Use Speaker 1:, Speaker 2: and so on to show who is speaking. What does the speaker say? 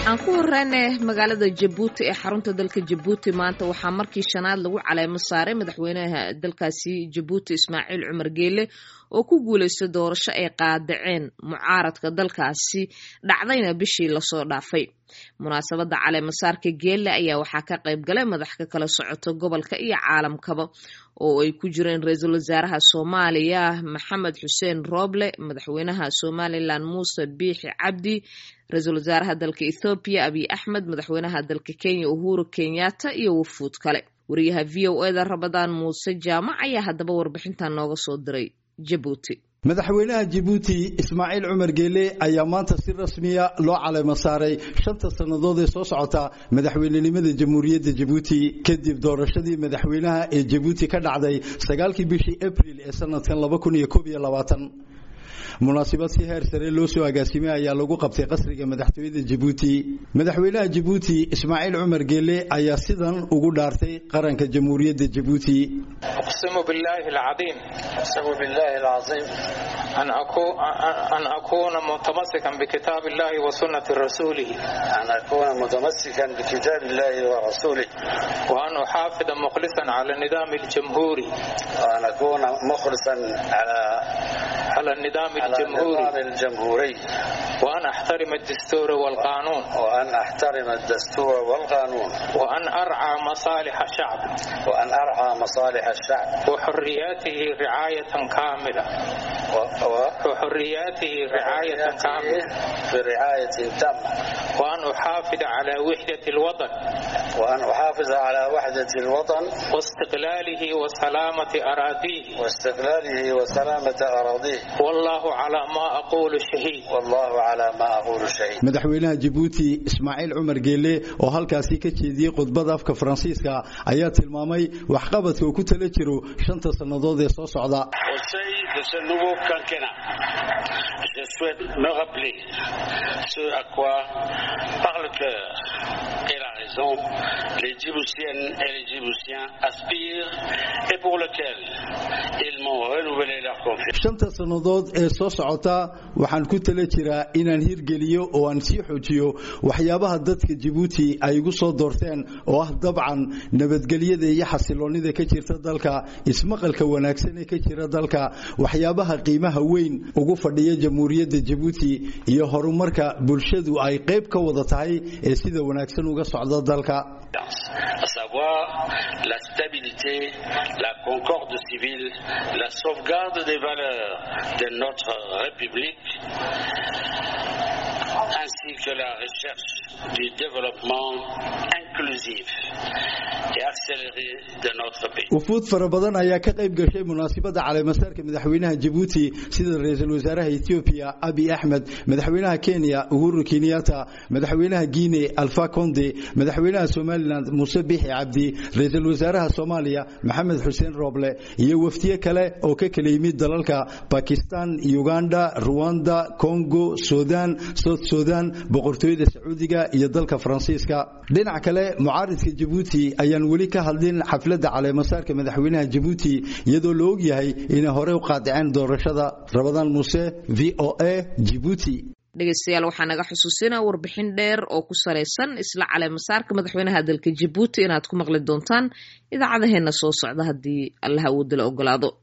Speaker 1: aan ku horeyne magaalada jabuuti ee xarunta dalka jabuuti maanta waxaa markii shanaad lagu caleemo saaray madaxweynaha dalkaasi jabuuti ismaaciil cumar geele oo ku guuleystay doorasho ay qaadaceen mucaaradka dalkaasi dhacdayna bishii lasoo dhaafay munaasabadda caleemasaarka geelle ayaa waxaa ka qayb galay madax ka kala socota gobolka iyo caalamkaba oo ay ku jireen ra-iisul wasaaraha soomaaliya maxamed xuseen rooble madaxweynaha somalilan muuse biixi cabdi ra-iisul wasaaraha dalka ethoobiya abiy axmed madaxweynaha dalka kenya uhuru kenyatta iyo wafuud kale wariyaha v o eda rabadaan muuse jaamac ayaa haddaba warbixintan nooga soo diray jabuuti
Speaker 2: madaxweynaha jabuuti ismaaciil cumar geele ayaa maanta si rasmiya loo caleemo saaray shanta sannadood ee soo socota madaxweynenimada jamhuuriyadda jabuuti kadib doorashadii madaxweynaha ee jabuuti ka dhacday sagaalkii bishii abril ee sanadkan munaasibad si heer sare loo soo agaasimay ayaa lagu qabtay qasriga madaxtooyada jabuuti madaxweynaha jabuuti ismaaciil cumar geele ayaa sidan ugu dhaartay qaranka jamhuuriyadda jabuuti
Speaker 3: uqsimu billaahi alcadiim uqsimu billaahi alcadiim an akuuna mutamasikan bikitaab illahi wa sunnati rasuulihi
Speaker 4: an akuuna mutamasikan bikitaab illahi wa rasuulih
Speaker 3: wa an uxaafida mukhlisan cala nidaami aljamhuuri
Speaker 4: wa an akuuna mukhlisan cala
Speaker 3: على النظام الجمهوري
Speaker 4: الجمهوري
Speaker 3: وأن أحترم الدستور والقانون
Speaker 4: وأن أحترم الدستور والقانون
Speaker 3: وأن أرعى مصالح الشعب
Speaker 4: وأن أرعى مصالح الشعب
Speaker 3: وحرياته رعاية كاملة وحرياته رعاية كاملة
Speaker 4: برعاية تامة
Speaker 3: وأن أحافظ على وحدة الوطن
Speaker 4: وأن أحافظ على وحدة الوطن
Speaker 3: واستقلاله وسلامة أراضيه
Speaker 4: واستقلاله وسلامة أراضيه
Speaker 3: والله على ما أقول شهيد
Speaker 4: والله على ما أقول شهيد
Speaker 2: madaxweynaha jabuuti ismaaciil cumar geele oo halkaasi ka jeediyey khudbada afka faransiiska ayaa tilmaamay waxqabadka uu ku tala jiro shanta sannadood ee soo socda
Speaker 4: de ce nouveau quinquennat je souhaite me rappeler ce à quoi par le cœur et la raison les Djiboutiennes et les Djiboutiens aspirent et pour lequel ils m'ont renouvelé leur confiance.
Speaker 2: shanta sannadood ee soo socota waxaan ku tala jiraa inaan hirgeliyo oo aan sii xoojiyo waxyaabaha dadka jabuuti ay igu soo doorteen oo ah dabcan nabadgelyada iyo xasiloonnida ka jirta dalka ismaqalka wanaagsan ee ka jira dalka waxyaabaha qiimaha weyn ugu fadhiya jamhuuriyadda jabuuti iyo horumarka bulshadu ay qayb ka wada tahay ee sida wanaagsan uga socda dalka
Speaker 4: à savoir la stabilité, la concorde civile, la sauvegarde des valeurs de notre République, ainsi que la recherche du développement inclusif et accéléré de notre pays.
Speaker 2: wufuud fara badan ayaa ka qayb gashay munaasibadda caleemasaarka madaxweynaha jabuuti sida ra-iisul wasaaraha ethoobiya abiy axmed madaxweynaha kenya uhuru kenyatta madaxweynaha guine alfa conde madaxweynaha somalilan muuse biixi cabdi ra-iisul wasaaraha soomaaliya maxamed xuseen rooble iyo wafdiye kale oo ka kala yimid dalalka bakistan uganda ruwanda congo sudan south sudan boqortooyada sacuudiga iyo dalka faransiiska dhinac kale mucaaridka jabuuti ayaan weli ka hadlin xafladda caleemasaarka madaxweynaha jabuuti iyadoo la og yahay inay horey u qaadiceen doorashada rabadaan muuse v o a jibuuti
Speaker 1: dhegeystayaal waxaa naga xusuusinaa warbixin dheer oo ku salaysan isla caleemasaarka madaxweynaha dalka jabuuti inaad ku maqli doontaan idaacadaheena soo socda haddii allaha uu dila ogolaado